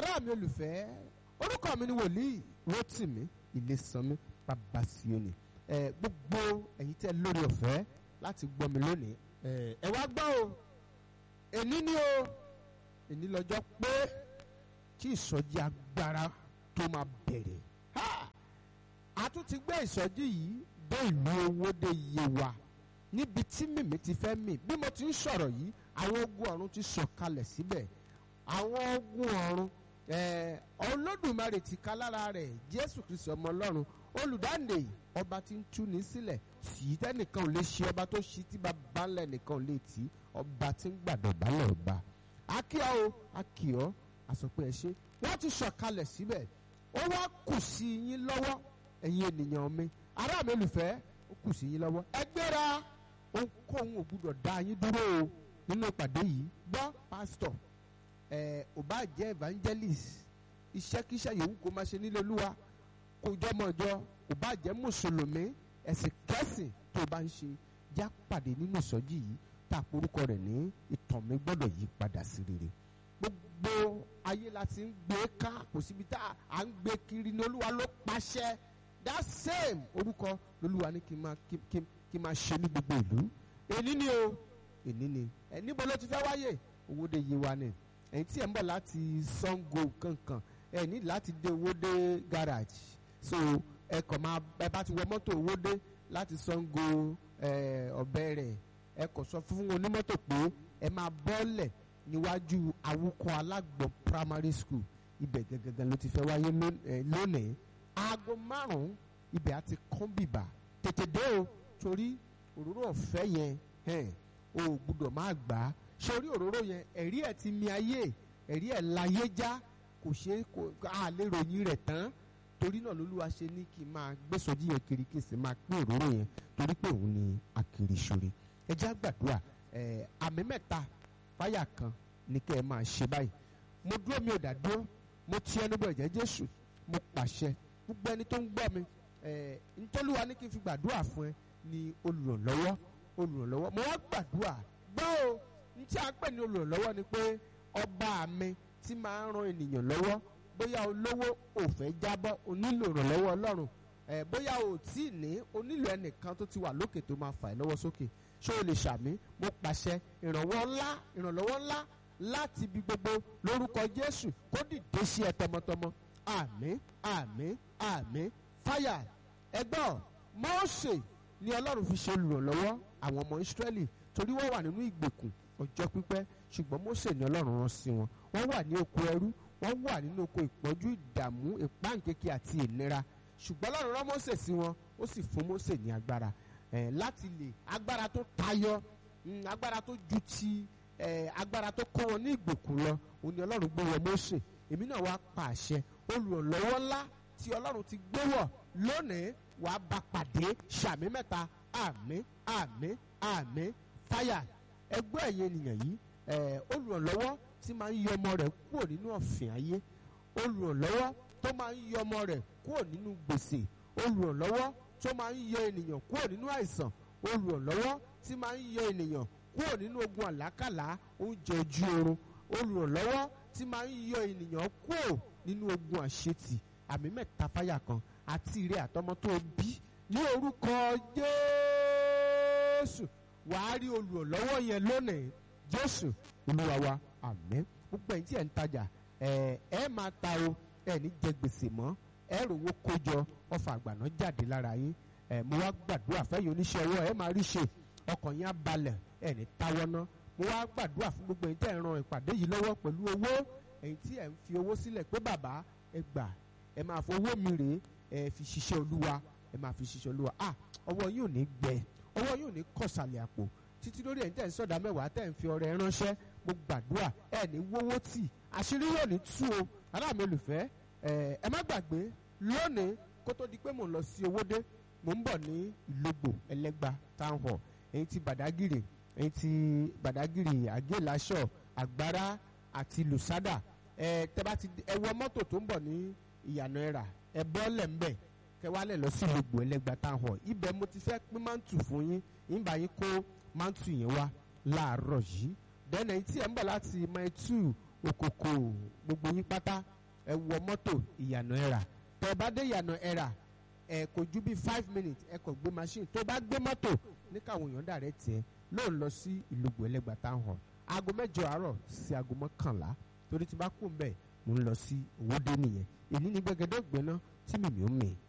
ará mi olùfẹ́ orúkọ mi ni wòlíì Rótìmí Ilésànmí Babáṣíọ́nì ẹ gbogbo ẹ̀yin tẹ́ lórí ọ̀fẹ́ láti gbọ́ mi lónìí ẹ ẹ wá gbọ́ o èní ni o èní lọ́jọ́ pé tí ìsọjí agbára tó máa bẹ̀rẹ̀ ha a tún ti gbé ìsọjí yìí dé ìlú Owódé Yewa níbi tí mìmí ti fẹ́ mì bí mo ti ń sọ̀rọ̀ yìí àwọn ogun ọ̀run ti sọ̀kalẹ̀ síbẹ̀ àwọn ogun ọ̀run Olódùmarè ti ká lára rẹ̀ Jésù Kristi ọmọ Ọlọ́run olùdáǹdè ọba tí ń túni sílẹ̀ tí tẹ́nìkan ò lè ṣe ọba tó ṣí tí bàbá ńlẹ̀ nìkan ò lè tì í ọba tí ń gbàdọ̀ balẹ̀ ọba akíọ́ o akíọ́ àsọpẹ́ ẹ ṣe wọ́n ti sọ̀kalẹ̀ síbẹ̀ ó wá kù sí yín lọ́wọ́ ẹ̀yin ènìyàn mi ará mi olùfẹ́ ó kù sí yín lọ́wọ́ ẹ gbéra ohunkóhun ò gbúdọ̀ dá yín dúró o nínú ìpàdé yìí gbọ́ pásítọ̀ ẹ̀ ò bá jẹ́ evangelist iṣẹ́kíṣẹ́ yòówù kó máa ṣe nílé olúwa kó jọmọjọ ò bá jẹ́ mùsùlùmí ẹ̀sìn kẹ́sìn tó bá ń ṣe já pàdé nínú ìsọjí yìí tá a porúkọ rẹ̀ ní ìtàn mi gbọ́dọ̀ yí padà sí rere gbogbo ayé la ti ń gbé ká kò síbi tá à ń gbé kiri ní olúwa ló pàṣẹ that same orúkọ lolúwa ní kí n máa kí n máa ṣe ní gbogbo ìlú èní ni o èní ni ẹ níbo ló ti fẹ́ wáyé Owódé Yewa ni ẹ̀yin tí ẹ̀ ń bọ̀ láti Sango kankan ẹ ní láti dé Owódé garage so ẹ kàn máa ẹ bá ti wọ mọ́tò Owódé láti Sango ọ̀bẹ rẹ̀ ẹ kàn sọ fún onímọ́tò pé ẹ máa bọ́ọ̀lẹ̀ níwájú awúkọ alágbọ̀n primary school ibẹ̀ gẹ́gẹ́gẹ́ ló ti fẹ́ wáyé lónìí aago márùn-ún ibẹ̀ á ti kán bìbà tètè dé o torí òróró ọ̀fẹ́ yẹn o ò gbúdọ̀ máa gbà á sórí òróró yẹn ẹ̀rí ẹ̀ ti mi ayé ẹ̀rí ẹ̀ láyé já kò ṣe kò á lè ròyìn rẹ̀ tán torí náà lolúwa ṣe ní kí n máa gbèsòdì yẹn kiri kí n sì máa pín òróró yẹn torí pé òun ni akiri ṣoore ẹ já gbàdúrà ẹ àmì mẹ́ta fáyà kan ní kẹ́ ẹ máa ṣe báyìí mo dúró mi ò dá dúró mo ti ẹnu bọ̀ ẹ̀jẹ̀ Jésù mo pàṣẹ gbogbo ẹni tó ń gbọ́ mi ẹ ntọ́lúwa ní kí n fi gbàdúrà fún ẹ ní olùrànlọ́wọ́ olùrànlọ́wọ́ mo wá gbàdúrà gbọ́ o ní tí a pè ní olùrànlọ́wọ́ ni pé ọba mi tí máa ń ran ènìyàn lọ́wọ́ bóyá olówó ò fẹ́ jábọ́ o nílò ìrànlọ́wọ́ ọlọ́run ẹ̀ bóyá o tí ì ní o nílò ẹnìkan tó ti wà lókè tó máa fà ẹ́ lọ́wọ́ sókè ṣé o lè ṣàmì mo pàṣẹ ìrànwọ́ ńlá ìrànlọ́wọ́ ńlá láti ibi gbogbo lórúkọ Jésù kó dìde sí ẹ tọmọtọmọ àmín àmín àmín fáyà ẹgbọ́n Mósè ni ọlọ́run fi ṣe olùrànlọ́wọ́ àwọn ọmọ Ísírẹ́lì torí wọ́n wà nínú ìgbèkùn ọjọ́ pípẹ́ ṣùgbọ́n Mósè ni ọlọ́run rán sí wọn wọ́n wà ní oko ẹrú wọ́n wà nínú oko ìpọ́njú ìdààmú ìpáǹkékè àti ìnira ṣùgbọ́n ọlọ́run rán Mósè sí wọn ó sì fún Mósè ní agbára eh, láti lè agbára tó tayọ mm, agbára tó ju ti eh, agbára tó kọ́ wọn ní ìgbèkùn lọ òun ni ọlọ́run gbé wọ Mósè èmi náà wá pa àṣẹ olùrànlọ́wọ́ ńlá tí ọlọ́run ti gbé wọ̀ lónìí wàá bá pàdé ṣàmì mẹ́ta àmín àmín àmín fáyà ẹgbẹ́ ẹ̀yẹ ènìyàn yìí olùrànlọ́wọ́ tí máa ń yọ ọmọ rẹ̀ kúrò nínú ọ̀fìn ayé olùrànlọ́wọ́ tó máa ń yọ ọmọ rẹ̀ kúrò nínú gbèsè olùrànlọ́wọ́ tó máa ń yọ ènìyàn kúrò nínú àìsàn olùrànlọ́wọ́ tí máa ń yọ ènìyàn kúrò nínú ogun àlákàlà oúnjẹ ojú oorun olùrànlọ́wọ́ tí máa ń yọ ènìyàn kúrò nínú ogun àṣetì àmì mẹ́ta fáyà kan àti ìrẹ́ àtọmọ tó bí ní orúkọ Jésù wàá rí olùrànlọ́wọ́ yẹn lónìí Jésù Olúwa wa àmín gbogbo ẹ̀yin tí ẹ̀ ń tajà ẹ̀ ẹ̀ máa ta o ẹ̀ ní jẹ gbèsè mọ́ ẹ̀ rówó kójọ ọfà àgbàná jáde lára yín ẹ̀ mo wá gbàdúrà fẹ́yìn oníṣẹ́ ọwọ́ ẹ̀ máa rí ṣe ọkàn yín á balẹ̀ ẹ̀ ní táwọ́ ná mo wá gbàdúrà fún gbogbo ẹ̀yin tí ẹ̀ ń ran ìpàdé yìí lọ́wọ́ pẹ̀lú owó ẹ̀yin tí ẹ̀ ń fi owó sílẹ̀ pé bàbá ẹ gbà ẹ máa fowó mi rèé ẹ fi ṣiṣẹ́ olúwa ẹ máa fi ṣiṣẹ́ olúwa ah ọwọ́ yóò ní gbẹ ọwọ́ yóò ní kọ̀sàlẹ̀ àpò títí lórí ẹ̀yin tẹ̀ ń sọ̀dá mẹ́wàá tẹ̀ ń fi ọrẹ ránṣẹ́ mo gbàdúrà ẹ ní wówó tì àṣírí yóò ní tú o ará mi olùfẹ́ ẹ má gbàgbé lónìí kó tó di pé mò ń lọ sí Owódé mò ń bọ̀ ní Ìlógbò Ẹlẹ́gbà town hall ẹ̀yin ti Bàdágìrì ẹ̀yin ti Bàdágìrì Àgéláṣọ Àgbárá àti Lùsádà ẹ tẹ bá ti ẹ wọ mọ́tò tó ń bọ̀ ní ìyànà ẹ̀rà ẹ bọ́ọ̀lẹ̀ ńbẹ̀ kẹ wálẹ̀ lọ sí Ìlógbò Ẹlẹ́gbà town hall ibẹ̀ mo ti fẹ́ pín mántù fún yín ìyìnbá yín kó mántù yẹn wá láàárọ̀ yìí dẹ́nà tí ẹ̀ ń bọ̀ láti mile two òkòkò gbogbo yín pátá ẹ wọ mọ́tò ìyànà ẹ̀rà tẹ́ ẹ bá dé ìyànà ẹ̀rà ẹ kò ju bí five minutes ẹ kàn gbé machine tó bá gbé mọ́tò ní káwọn èèyàn dàrẹ́ tiẹ̀ lóun lọ sí ìlúgbò ẹlẹ́gbàá town hall aago mẹ́jọ àárọ̀ sí aago mọ́kànlá torí tí bá kú ń bẹ̀ mo ń lọ sí òwòdé nìyẹn èyí ní gbẹgẹdẹ gbẹná tí mìmí ó mì